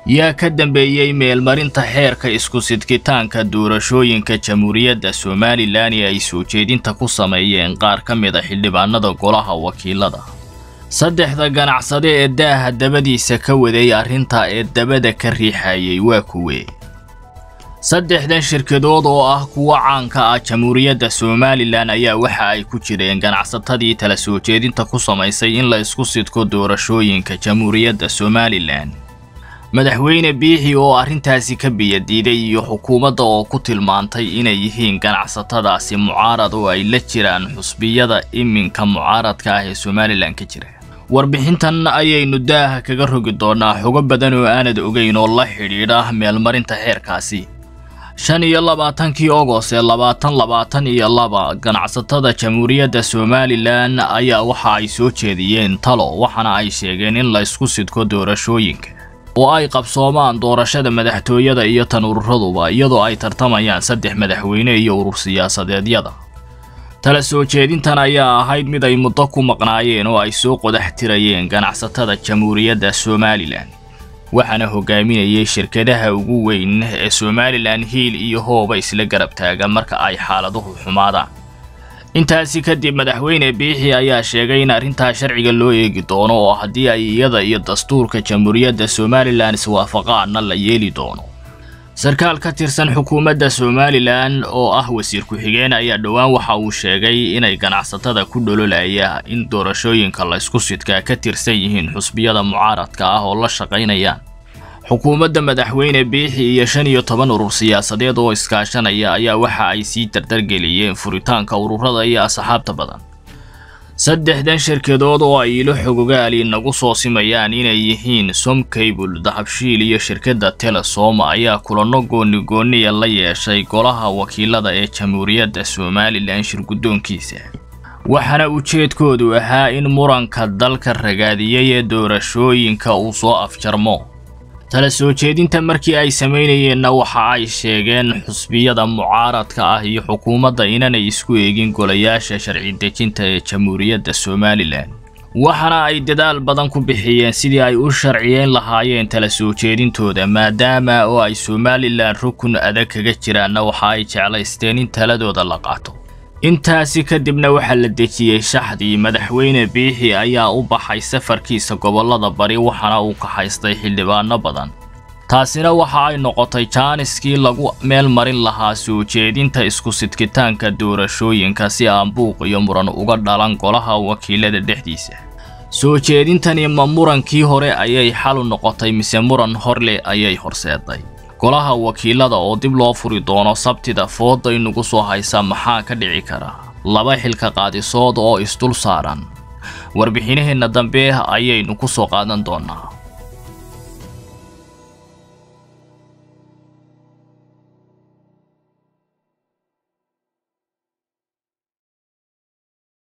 yaa ka dambeeyey meelmarinta xeerka isku sidkitaanka doorashooyinka jamhuuriyadda somalilan ee ay soo jeedinta ku sameeyeen qaar ka mid a xildhibaanada golaha wakiilada saddexda ganacsade ee daaha dabadiisa ka waday arrinta ee dabada ka riixayay waa kuwe saddexdan shirkadood oo ah kuwo caanka ah jamhuuriyadda somalilan ayaa waxa ay ku jireen ganacsatadii tala soo jeedinta ku samaysay in la isku sidko doorashooyinka jamhuuriyadda somalilan madaxweyne biixi oo arrintaasi ka biyadiiday iyo xukuumadda oo ku tilmaantay inay yihiin ganacsatadaasi mucaarad oo ay la jiraan xusbiyada iminka mucaaradka ah ee somalilan ka jira warbixintan ayaynu daaha kaga rogi doonaa xogo badan oo aanad ogeyn oo la xidhiidha meelmarinta xeerkaasi shan iyo labaatankii ogos ee labaatan labaatan iyo laba ganacsatada jamhuuriyadda somalilan ayaa waxa ay soo jeediyeen talo waxaana ay sheegeen in la isku sidko doorashooyinka oo ay qabsoomaan doorashada madaxtooyada iyo tan ururaduba iyadoo ay tartamayaan saddex madaxweyne iyo urur siyaasadeedyada tala soo jeedintan ayaa ahayd mid ay muddo ku maqnaayeen oo ay soo qodax tirayeen ganacsatada jamhuuriyadda somalilan waxaana hogaaminayay shirkadaha ugu weyn ee somalilan hiil iyo hooba isla garab taaga marka ay xaaladuhu xumaadaan intaasi kadib madaxweyne biixi ayaa sheegay in arrintaa sharciga loo eegi doono oo haddii ay iyada iyo dastuurka jamhuuriyadda somalilan iswaafaqaanna la yeeli doono sarkaal ka tirsan xukuumadda somalilan oo ah wasiir ku-xigeen ayaa dhowaan waxa uu sheegay inay ganacsatada ku dhololaya in doorashooyinka la isku sidkaa ka tirsan yihiin xusbiyada mucaaradka ah oo la shaqaynayaan xukuumadda madaxweyne biixi iyo shan iyo toban urur siyaasadeed oo iskaashanaya ayaa waxa ay sii dardargeliyeen furitaanka ururada iyo asxaabta badan saddexdan shirkadood oo ay ilo xogogaali nagu soo simayaan inay yihiin somcable dahabshiil iyo shirkadda telesom ayaa kulanno gooni-gooniya la yeeshay golaha wakiilada ee jamhuuriyadda somalilan shirguddoonkiisa waxaana ujeedkoodu ahaa in muranka dalka ragaadiyay ee doorashooyinka uu soo afjarmo tala soo jeedinta markii ay samaynayeenna waxa ay sheegeen xusbiyada mucaaradka ah iyo xukuumadda inanay isku eegin golayaasha sharci dejinta ee jamhuuriyadda somalilan waxaana ay dadaal badan ku bixiyeen sidii ay u sharciyeyn lahaayeen tala soo jeedintooda maadaama oo ay somalilan rukun adag kaga jiraanna waxa ay jeclaysteen in taladooda la qaato intaasi kadibna waxaa la dejiyey shaxdii madaxweyne biixi ayaa u baxay safarkiisa gobollada bari waxaana uu kaxaystay xildhibaano badan taasina waxa ay noqotay jaaniskii lagu meel marin lahaa soo jeedinta isku sidkitaanka doorashooyinka si aan buuq iyo muran uga dhalan golaha wakiilada dhexdiisa soo jeedintani ma murankii hore ayay xalu noqotay mise muran horleh ayay horseeday golaha wakiilada oo dib loo furi doono sabtida fooda inagu soo haysa maxaa ka dhici kara laba xilka qaadisood oo isdul saaran warbixinaheenna dambe ayaynu ku soo qaadan doonaa